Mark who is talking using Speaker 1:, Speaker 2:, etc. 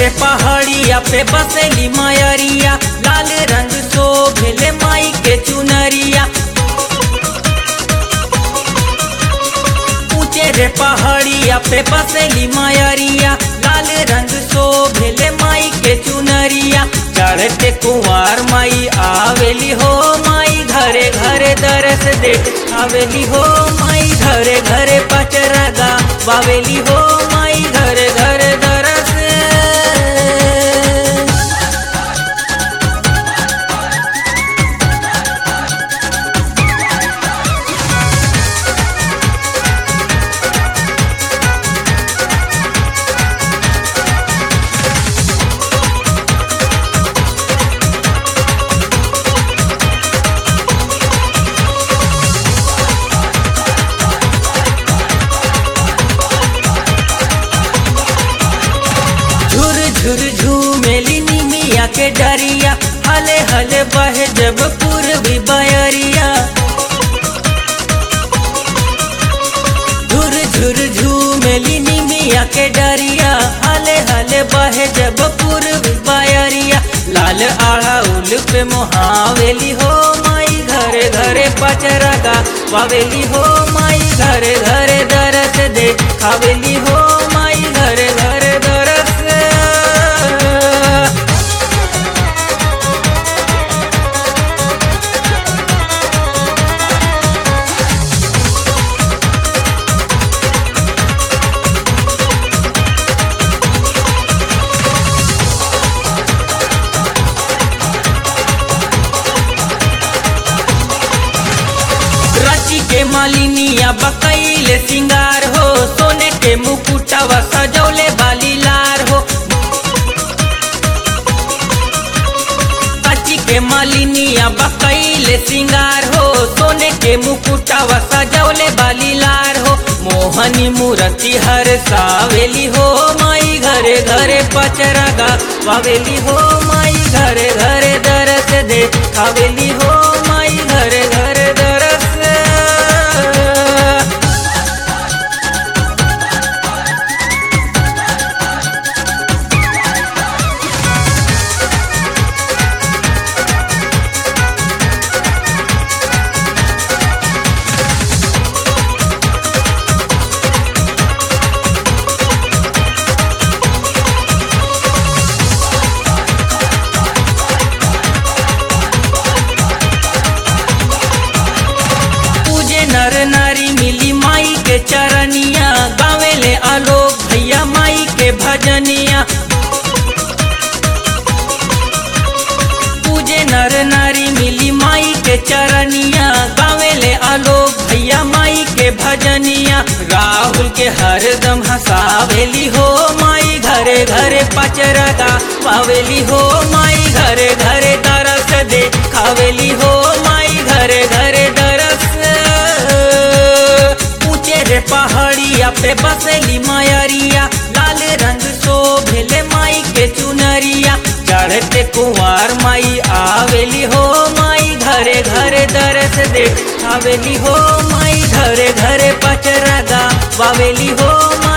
Speaker 1: रे पहाड़िया पे बसेली मायरिया लाल रंग शोभेले माई के चुनरिया ऊंचे रे पहाड़िया पे बसेली मायरिया लाल रंग शोभेले माई के चुनरिया चढ़ते कुंवार माई आवेली हो माई घरे घरे दरस देख आवेली हो माई घरे घरे पचरगा बावेली हो माई घरे घरे दरस झुर झुर झूमेली निमिया के डरिया हले हले बहे जब पूर्वी बयरिया झुर झुर झूमेली निमिया के डरिया हले हले बहे जब पूर्वी बयरिया लाल आड़ा उल पे मोहावेली हो माई घरे घरे पचरगा पावेली हो माई घरे घरे दरस दे खावेली हो माई घरे घरे दरस रांची के मालिनिया बकैले सिंगार हो सोने के मुकुटवा सजौले बाली लार हो रांची के मालिनिया बकैले सिंगार हो सोने के मुकुटवा सजौले बाली लार हो मोहनी मूर्ति हर सावेली हो माई घरे घरे पचरगा पावेली हो माई घरे घरे दरस दे खावेली हो माई घरे घरे दरस पूजे नर नारी मिली माई के चरनिया गावेले आलोक भैया माई के भजनिया पूजे नर नारी मिली माई के चरनिया गावेले आलोक भैया माई के भजनिया राहुल के हरदम हंसावेली हो माई घरे घरे पचरगा पावेली हो माई घरे घरे तरस दे खावेली हो माई घरे घरे दरस ऊंचे रे पहाड़िया पे बसेली मायरिया लाल रंग शोभेले माई के चुनरिया चढ़ते कुंवार माई आवेली हो माई घरे घरे दरस दे आवेली हो माई घरे घरे पचरगा बावेली हो माई